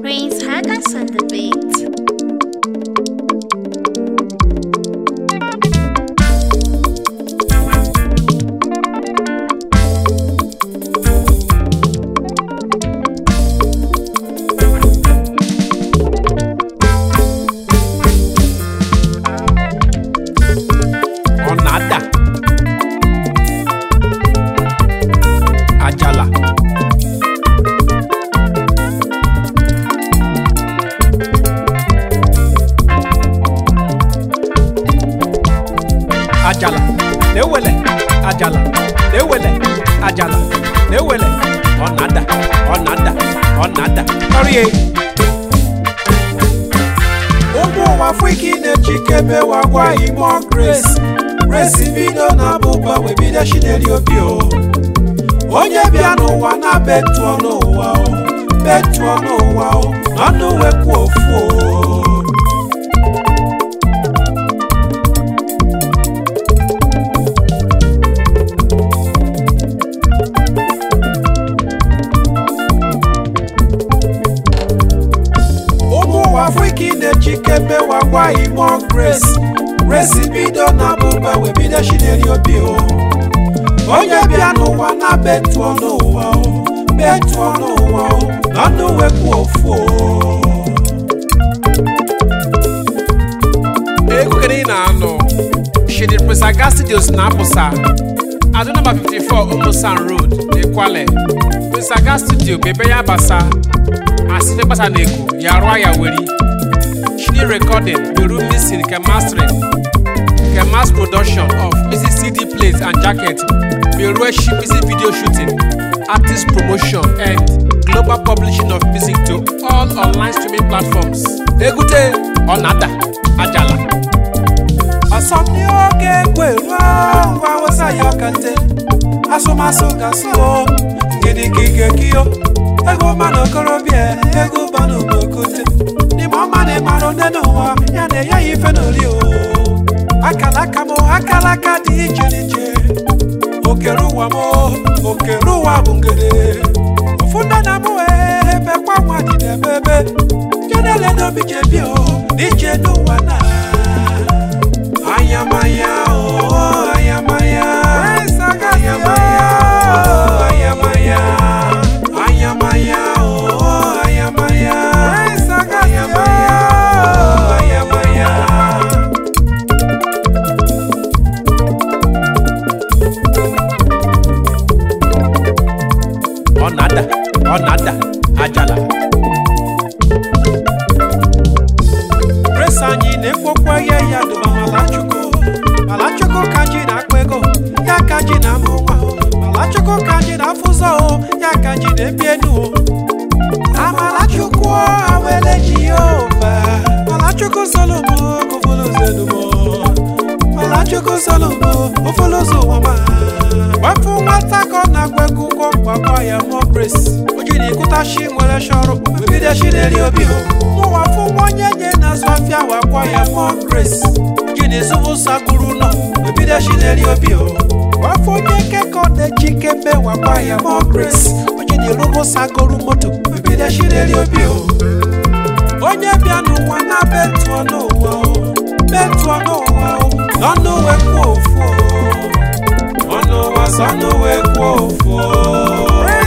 Prince Hagas on the beat. ọ na-ada ajala ajala na-ewele ajala na-ewele ajala na-ewele ọ na-ada ọ na-ada ọ na-ada ọrịa ụmụ ụwa afrịka na-echikebe wagwa imo grace grace bido na abụba wee bido chineli obi o onye bịa n'ụwa na betuo n'ụwa o betuo n'ụwa o ọnụ wekwu ofu o ụmụ ụwa afrịka na-echikebe wagwa imo grace grace bido na abụba wee bido chineli obi o onye bịa n'ụwa na betuo n'ụwa o betuo n'ụwa o ọnụ wekwu ofu o egwu kedu ị na-anụ shidi presaga studios na-apụsa adụ nọmba 54 umusan road n'ekwale presaga studio bụ ebe ya basa asife gbasa na ego ya rụọ ya weri shidi recording beru mixing nke mastering nke mass production of music cd plates and jacket beru shi music video shooting artist promotion and global publishing of music to all online streaming platforms egute ọ na-ada ajala asọmpi oge kweruo ngwa wesa ya ọkante asụmasụ gasụ gidigigekio ego mmanụ okorobịa ego banụ n'okote n'ime ọma na ịmara onye n'ụwa ya na enye ya ife n'ori o akala aka m akala aka dị iche n'iche okere ụwa m okere ụwa bụ ngede ofu ndị na mụ ebe kwa nwa dị n'ebe ebe jenele n'obi jebi o n'iche n'ụwa na Ayamaya, oh, ayamaya. Ayamaya, oh, ayamaya. Ayamaya, oh, ayamaya. Ayamaya, oh, ayamaya. ọ na-ada ọ na-ada ajala Grace anyị na-ekpokwa ihe ya dụba malachukwu malachukwu ka ji na-akpa ego ya ka ji na-amụ nwa malachukwu ka ji na-afụzọ o ya ka ji na-ebi enu o amalachukwu awele jehova malachukwu solomo gụfụlụzenumo malachukwu solomo gụfụlụzụ ụwama gbapụ nwata ka ọ na-agwa egwu ụgwọ gbakwa ya mụọ Grace o ji na ịkụtachi nwere shọrụ bido chi na-eri obi o mụwa fụ nwa onye nye na-azụ afịa wakwa ya mụọ Grace ji na ịzụbụsa gụrụ nọ bido chi na-eri obi o gbafụ onye kekọ na-echi kembe wakwa ya mụọ Grace o ji na ịrụbụsa gụrụ moto bido chi na-eri obi o onye bịa n'ụwa na betuo n'ụwa o betuo n'ụwa o n'ọnụ wekwu ofu o ọnụ ụwa sọnụ wekwu ofu o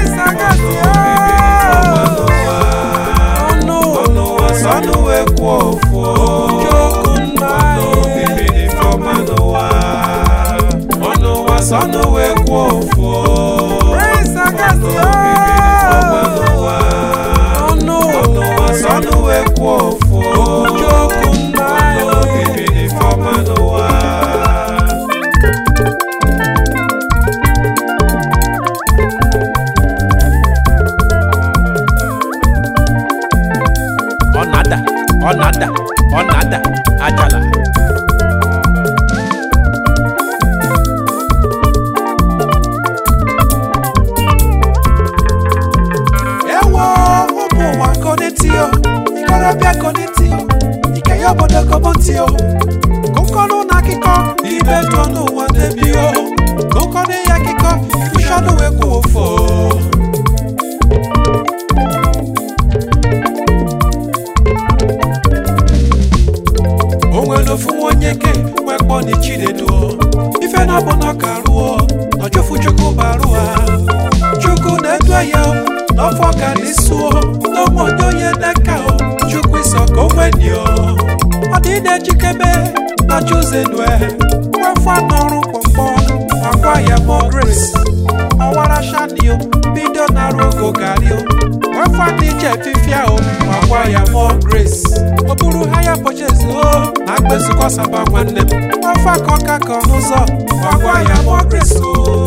ọnụ ọnụ ụwa sọnụ wekwu ofu o Chukwu nna obibi dị fọma n'ụwa ọnụ ụwa sọnụ wekwu ofu o ọnụ obibi dị fọma n'ụwa ọnụ ọnụ ụwa sọnụ wekwu ofu o Chukwu nna obibi dị fọma n'ụwa ọ na-ada ọ na-ada ọ na-ada ajala ewo ụmụ ụwa konetio ikorobịa konetio ike ya obodo kobotio kụkọnụ na akụkọ ibe tụọ n'ụwa na-ebi o kụkọnụ ya akụkọ ifụshọnụ wee kwuo ofo ọfọ ga n'isuo n'onwe onye onye n'aka o chukwu iso ka onwenio ọ dị na-ejikebe na chuzenue wefọ n'ọrụ kpọmkpọ agwa ya mọ grace ọwara shanio bido na rogo gario wefọ dị iche fifia o agwa ya mọ grace o buru ha ya pọchezi o na akpezukọ saba nwanne m wefọ ka ọka ka n'ụzọ agwa ya mọ grace o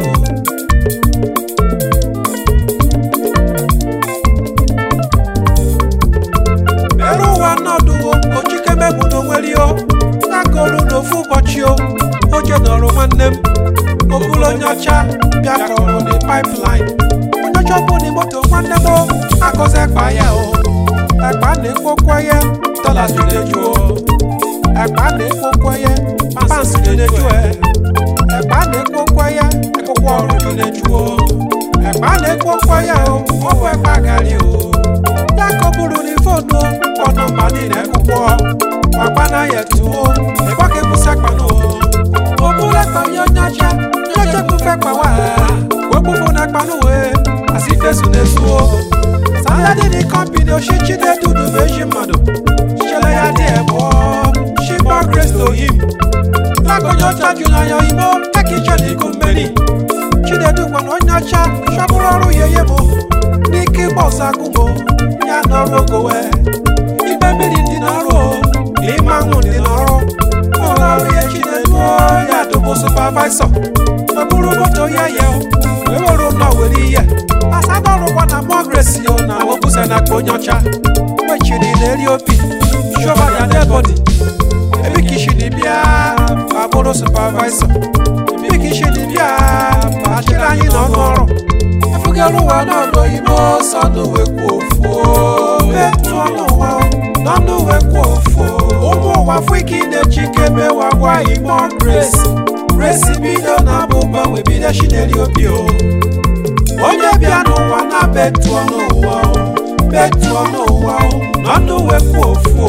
ere ụwa nọdụwo ojikemegbu n'onwerio na-akọrụ n'ofu ụbọchị o oje nọrọ nwanne m obulu onye ọcha bịa kọrọ dị pipeline onye ọcha bụ na moto nwanne m o akọzi ekpa ya o ekpa na-ekwokwe ya dọla na-eju o ekpa na-ekwokwe ya pans na-eju e ekpa na-ekwokwe ya akwụkwọ ọrụ na-eju o ekpa na-ekwokwe ya o ọ bụ ekpa gari o ya kọburu ni fóònù ọ̀nà màní rẹ̀ púpọ̀ pàpánà yẹ̀ tù ó ìbọ́kẹ́ kú sẹ́pàánù ó òbúlẹ̀tọ̀ yọ nyáṣá nyáṣá kú fẹ́ pa wá wọ́pọ̀ fún ẹ̀pánù wẹ̀ àti fẹ́sùn lè tu ó sáyẹ́dì ní kọ́mpìnì òṣìṣẹ́ dúdú méjì mọ̀dọ̀ ṣẹlẹ̀ yá ní ẹ̀bọ́ ṣí bọ́ grace to him lákòóyọ̀ tájú náyọ̀ ìmọ̀ kẹ́kìíṣẹ́ ní kùmẹ́nì chinedu gbọ̀nà nyáṣá ṣọ́bùrọ̀ ọ̀rùn yẹyẹ mọ́ ní kí bọ́ọ̀sì agúnmọ́ ya n'ọrụ ogowe ibe mmiri dị n'ọrụ ịma nwụ dị n'ọrụ ụlọ ọrụ ya chinedu ya dụbụ supavaisọ ọ bụrụ moto ya ya wee were ụlọ were ihe asadọrụkwa na mọgresi yo na obusa na akpa onye ọcha wechiri na-eri opi shova ya debodi ebikishiri bịa ma bụrụ supavaisọ ebikishiri bịa ma chịrị anyị n'ọnụ ọrụ efugara ụwa n'ọdụ oyibo sọnụ wekwu ofu etu ọnụ ụwa n'ọnụ wekwu ofu ụmụ ụwa fụike na-echi kebe wagwa imo grace grace bido na abụba wee bido chineli obi o onye bịa n'ụwa na betu ọnụ ụwa betu ọnụ ụwa n'ọnụ wekwu ofu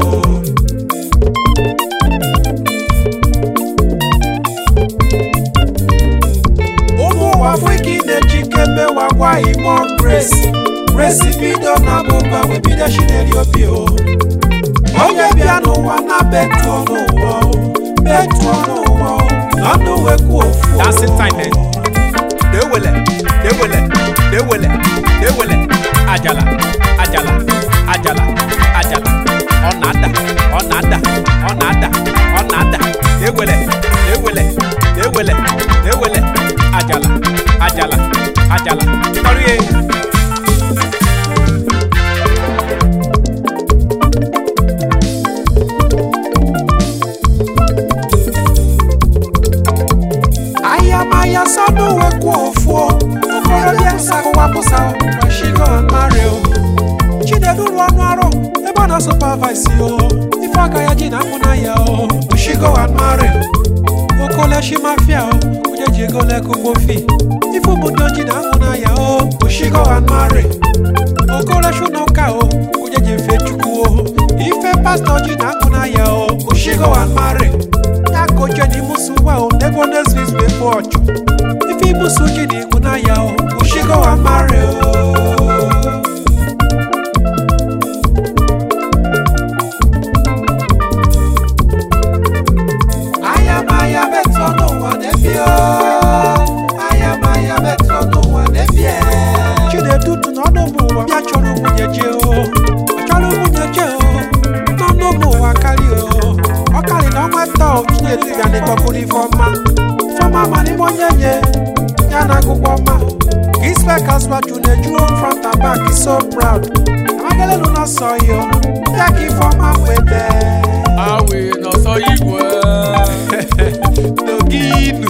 ụmụ ụwa fụike na-echi kebe wagwa imo grace grace bido na abụba wee bido chineli obi o onye bịa n'ụwa na betu ọnụ ụwa betu ọnụ ụwa n'ọnụ wekwu ofu dancing time eh? dewele dewele dewele dewele ajala ajala ajala ajala ọ na-ada ọ na-ada ọ na-ada ọ na-ada dewele dewele dewele dewele ajala ajala ajala tọrie ayamaya sọnụ wekwu ofu okorobịa sakụwa pụsa washigo mario chinedu rụ ọnụ ọrụ ebe ọ na supavaisi o ife aka ya ji na akpụ na ya o oshigo mario okoleshi mafia o onye ji ego lekụgbo fi ife obodo ji na akpụ na ya o oshigo mario okoleshi n'ụka o onye ji efe chukwu o ife pastọ ji na akpụ na ya o oshigo mario ya ka oche na imusu wa o n'ebe ọ na-ezu wee bụ ọchụ ife imusu ji na igwu na ya o oshigo mario ayamaya metụ n'ụwa n'ebi o ayamaya metụ n'ụwa n'ebi e chinedu tụ n'ọnụ ụmụ ụwa bịa chọrọ nwunye je o ọ chọrọ nwunye je o n'ọnụ ụmụ ụwa karị o ọ karị na ọnwa taa o chinedu bịa n'ịkpọkụrụ ifeọma ifeọma ma n'ime onye nye ya na agụgwọ ọma ka ispekas waju na-ejuo front and back is so proud amagalelu n'ọsọ yo ya ka ifeọma wee dee awe n'ọsọ igwe n'oginu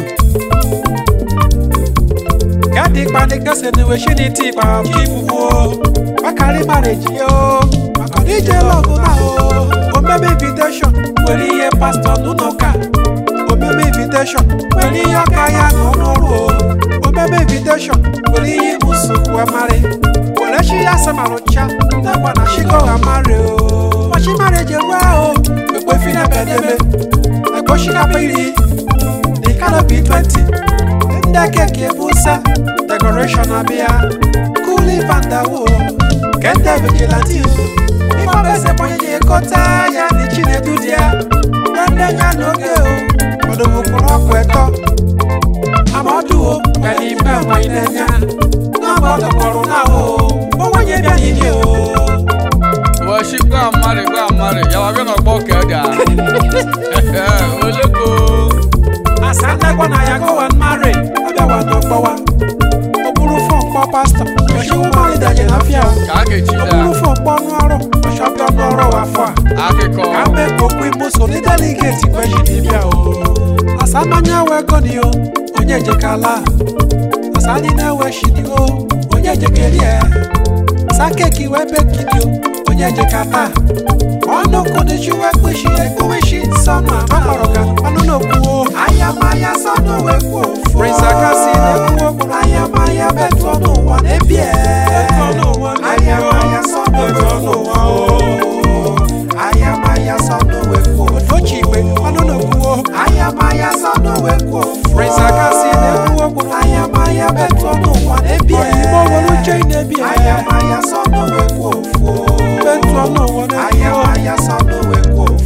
gadi kpani kese ni we shini ti pa chibuwo bakari marriage yo makoni je lọgụ na o omeme invitation nwere ihe pastọ n'ụlọụka omeme invitation nwere ihe ọka ya n'ọnụ ọrụ o omeme invitation nwere ihe imusukwu amarị were chi ya samarụcha nakwa na shigo amarị o machi marriage ewe o ekwefi na bedebe ekpochikapa iri the canopy 20 ndị keke busa decoration abịa cool sulivandawo kende vigilante ifeobesekponye kọta ya na chinedu dị ya nwanne ya n'oge o ọdụbụkwụrụ ọkụ ẹtọ amaduo pẹ̀lú ìfẹ́ ọmọ ilẹ̀ ya náà bọ́ dọ̀kọ̀rọ̀ náà o owó yẹn bí ayé ni o. Washi gwa mari gwa mari ya wabia na gbo keda. Oleko. àsálẹ́gbọ́n náà yàgò wà márè ọbẹ̀ wà dọ̀gbọ́ wa òbúrú fún ọ̀pọ̀ pásítọ̀ ọ̀ṣẹ́ wọn máa ń dàjẹ́ láfíà o Ka ake chi òbúrú da. fún ọ̀pọ̀ ọ̀nù ọ̀rọ̀ ọ̀ṣọ́ bí ọ̀nù ọ̀rọ̀ wà fún a. Akiko. kàmbé kpokpu imuso ní délégéètì kwẹ́sì níbíà o. àsámányá wẹ́gọ́ ni o onye ejekala àsáni náà wẹ́sì ni o onye ejekeri ẹ̀ sákèkì wẹ́bẹ̀kì ni o onye ejekata ọnụ kụdịchi wekpuchi ekpuwechi sọnụ amakpọrọka ọnụ n'okwu o ayamaya sọnụ wekwu ofu Prince Akasi na-ekwu okwu ayamaya betu ọnụ ụwa na-ebie ayamaya sọnụ wekwu ofu ayamaya sọnụ wekwu ofu ochi igbe ọnụ n'okwu o ayamaya sọnụ wekwu ofu Prince Akasi na-ekwu okwu ayamaya betu ọnụ ụwa na-ebie oyigbo were uche na-ebie ayamaya sọnụ wekwu ofu betu ọnụ ụwa na-ebie ayamaya sọnụ wekwu ofu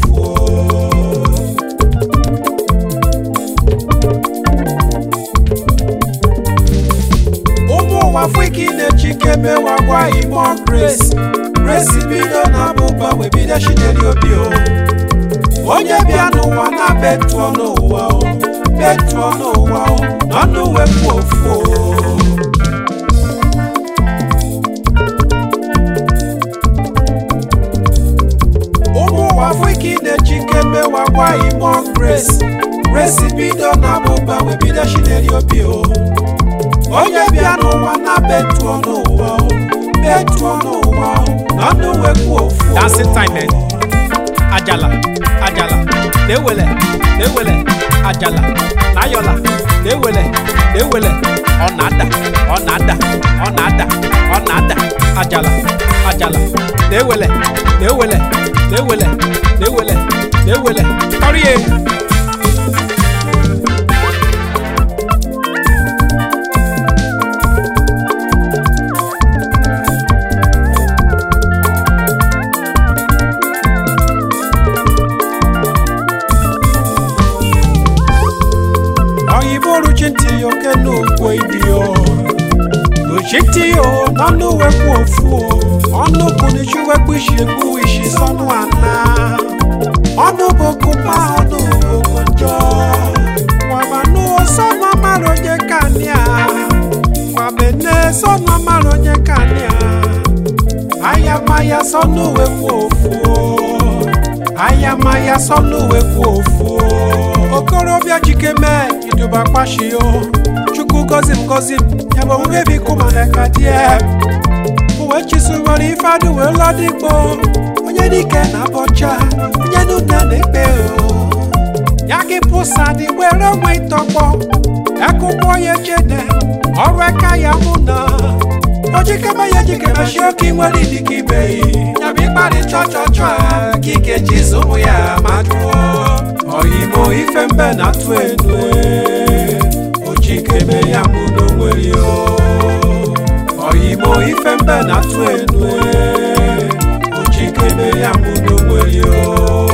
ụmụ ụwa afrịka na-echike mewagwa imo grace grace bido na abụba wee bido chineli obi o onye bịa n'ụwa na betuo n'ụwa o betuo n'ụwa o n'ọnụ wepụ ofu o ụmụ ụwa afrịka na-echike mewagwa imo grace grace bido na abụba wee bido chineli obi o onye bịa n'ụwa na betuo n'ụwa o betuo n'ụwa o n'ọnụ wepụ ofu o. dancing time eh? ajala ajala na-ewele na-ewele ajala na-ayọla na-ewele na-ewele ọ na-ada ọ na-ada ọ na-ada ọ na-ada ajala ajala na-ewele na-ewele na-ewele na-ewele na-ewele kọrie oyibo ruchinti yo kenu okwu ibi yo ruchinti yo n'ọnụ wekwu ofu o ọnụ kunichi wekwu isi ekwu isi sọnụ ana ọnụ boku ma ọnụ boku njọ wabanu sọnụ amara onye kania wabene sọnụ amara onye kania ayamaya sọnụ wekwu ofu o ayamaya sọnụ wekwu ofu o okorobịa chikeme iduba kpashi o chukwu gozi m gozi m ya bụ onwe biko mana ka die uwe chisuwere ife adụ wee lọdịgbo onye dike na abọcha onye nuna na-ekpe o ya gị pụsa dị gbere onwe ịtọgbọ ekụkpọ ya echede ọrụ aka ya mụ na ojikeme ya ejikeme shi oke nwere idike ibe ya bụ ịkparị chọchọchọ a ka ike jizi ụmụ ya ma jụọ oyimo ife mbe na-atụ enu e, ojikeme ya mụ n'onwere o oyimo ife mbe na-atụ enu e, ojikeme ya mụ n'onwere o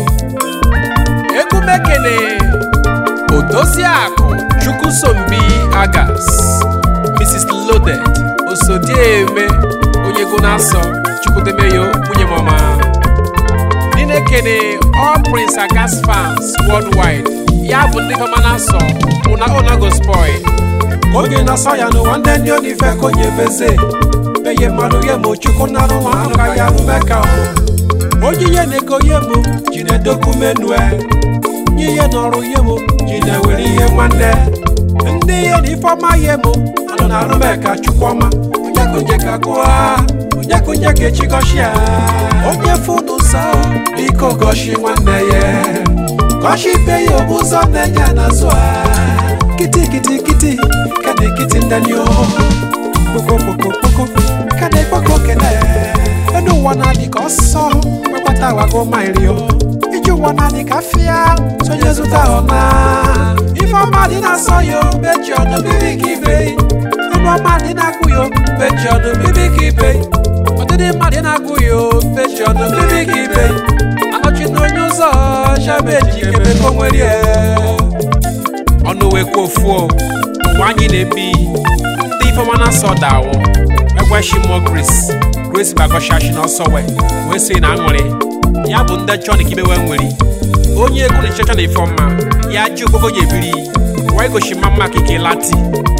egumekene odoziakụ chukwusombi agas mrs loaded osodieme onye ego na-asọ chukwudemeyo nwunye mama ninekene all prince agas fans worldwide ya bụ ndị fama na-asọ una onago spoil oge na-asọ ya n'ụwa ndị ndị onife ka onye beze meye mmadụ ya ma ochukwu narụ nwa ahụ ka ya rụmeka onye ihe na-ego ihe mụ ji na-edokwu menue nye ihe n'ọrụ ihe mụ ji na-ewere ihe nwanne ndị ihe na ifeọma ihe mụ anọ na arụmeka chukwuma onye konye ka gụa onye konye ka echi gọshi ya onye funu nsọ biko gọshi nwanne ya gọshi ibe ya ụzọ na-enye n'azụ a kiti kiti kiti kane kiti ndani o kpoko kpoko kpoko kane kpoko kene enu ụwa na-adị ka ọsọ kpekpata wago maịrị o iji ụwa na-adị ka fịa sonye zụta ọna ife ọma dị na-asọ ya o meji ọnụ mmiri ka ibe enu ọgbọ mmadụ na-agụ ya pechi ọnụ bibi ka ibe ọdịdị mmadụ na-agụ ya pechi ọnụ bibi ka ibe anọchi na onye ụzọ shabeji ebe ka o nwere ya ọnụ wekwa ofu o mgbe anyị na-ebi ndị ifeọma na-asọ dawo ekweshi mụọ gris grace bagoshashi n'ọsọ wee wee sị na aṅụrị ya bụ ndị chọ na ikibewe nwere onye egwu na ichecha na ifeọma ya ji okpoko onye ebiri wee goshi mma mma kike lati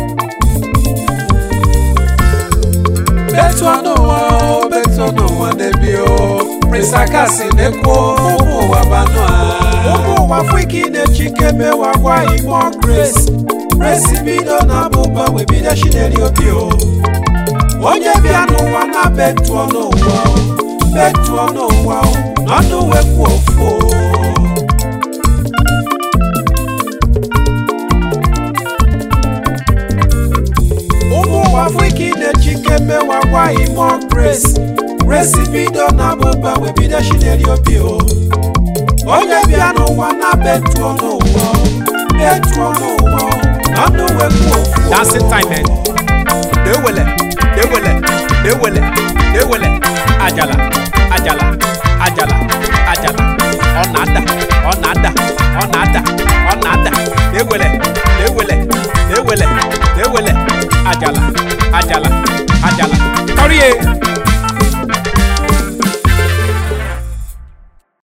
betu ọnụ ụwa o betu ọnụ ụwa na-ebi o prisakasi na-ekwu ụmụ ụwa banụ a ụmụ ụwa fụiki na-echike mewa gwa imo grace grace bido na abụba wee bido shineri obi o onye bịa n'ụwa na betu ọnụ ụwa o betu ọnụ ụwa o n'ọnụ wekwu ofu o ụmụ ụwa afrịka na-echike mewa gwa imo grace grace bido na abụba wee bido shineri obi o onye bịa n'ụwa na betuo n'ụwa betuo n'ụwa ọnụ wekwu ofu dancing time eh? dewele dewele dewele dewele ajala